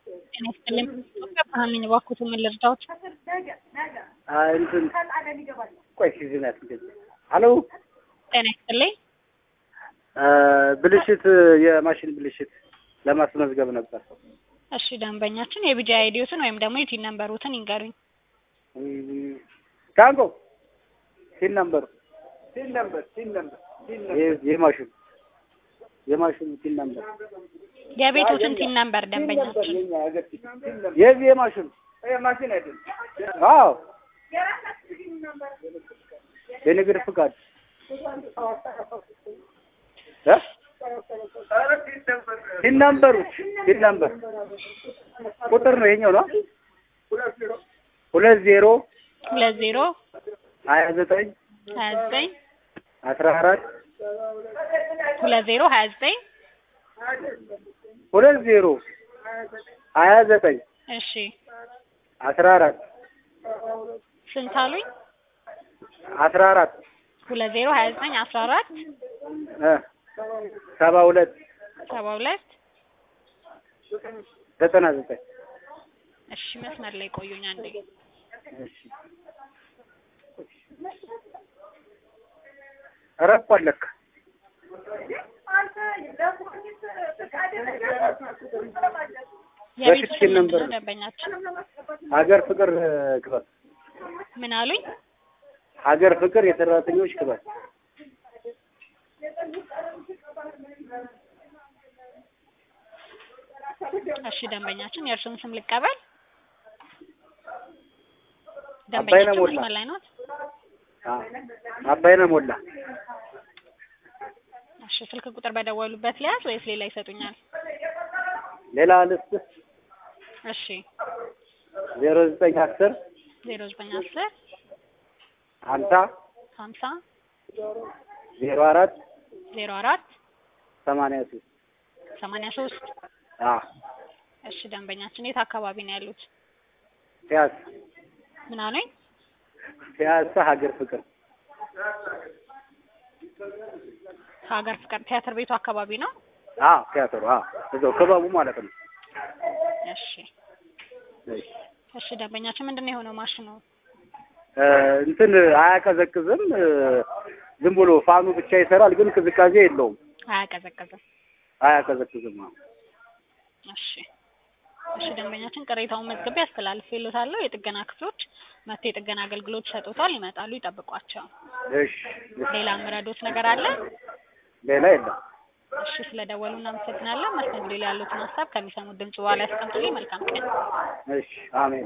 ጤና ይስጥልኝ። ኢትዮጵያ ብርሃን ነኝ። እባክዎት ምን ልርዳዎት? አይ እንትን ቆይ እዚህ ናት እንደዚህ ሄሎ ጤና ይስጥልኝ። ብልሽት የማሽን ብልሽት ለማስመዝገብ ነበር። እሺ ደንበኛችን የቢጂ አይዲዎትን ወይም ደግሞ የቲን ነምበሮትን ይንገሩኝ። ታንቆ ሲን ነምበሩ ሲን ነምበር ሲን ነምበር የማሽኑ የማሽኑ ሲን ነምበር የቤቶትን ቲን ነምበር ደንበኛችን የዚህ የማሽኑ ማሽን አይደለም። አዎ የንግድ ፍቃድ እ ሲን ነምበሩ ሲን ነምበር ቁጥር ነው ይሄኛው ነው ሁለት ዜሮ ሁለት ዜሮ ሀያ ዘጠኝ ሀያ ዘጠኝ አስራ አራት ሁለት ዜሮ ሀያ ዘጠኝ ሁለት ዜሮ ሀያ ዘጠኝ እሺ አስራ አራት ስንት አሉኝ? አስራ አራት ሁለት ዜሮ ሀያ ዘጠኝ አስራ አራት እ ሰባ ሁለት ሰባ ሁለት ዘጠና ዘጠኝ እሺ መስመር ላይ ቆዩኝ አንዴ። እሺ ረኳል ለካ የቤቱ በፊት ስም ሲን ምንድን ነበር ነው ደንበኛችን? ሀገር ፍቅር ክበብ ምን አሉኝ? ሀገር ፍቅር የሰራተኞች ክበብ እሺ ደንበኛችን የእርሱን ስም ልቀበል። አባይነህ ደንበኛችን ሞላ። መስመር ላይ ናት። አ- አባይነህ ሞላ እሺ ስልክ ቁጥር በደወሉበት ሊያዝ ወይስ ሌላ ይሰጡኛል? ሌላ ልስጥ እሺ ዜሮ ዘጠኝ አስር ዜሮ ዘጠኝ አስር ሀምሳ ሀምሳ ዜሮ አራት ዜሮ አራት ሰማንያ ሶስት ሰማንያ ሶስት አ እሺ ደንበኛችን የት አካባቢ ነው ያሉት? ፒያሳ ምን አሉኝ? ፒያሳ ሀገር ፍቅር ሀገር ፍቅር ቲያትር ቤቱ አካባቢ ነው። አ ቲያትሩ አ እዛው ክበቡ ማለት ነው እሺ እሺ እሺ ደንበኛችን ምንድን ነው የሆነው ማሽኑ? እ እንትን አያቀዘቅዝም እ ዝም ብሎ ፋኑ ብቻ ይሰራል ግን ቅዝቃዜ የለውም አያቀዘቅዝም። አያቀዘቅዝም አዎ እሺ እሺ ደንበኛችን ቅሬታውን መዝግቤ አስተላልፌልዎታለሁ። የጥገና ክፍሎች መጥተው የጥገና አገልግሎት ይሰጡታል። ይመጣሉ፣ ይጠብቋቸው። እሺ ሌላ የምረዶት ነገር አለ? ሌላ የለም እሺ ስለደወሉ እናመሰግናለን። መስተንግዶ ላይ ያሉትን ሀሳብ ከሚሰሙት ድምጽ በኋላ ያስቀምጡልኝ። መልካም ቀን። እሺ አሜን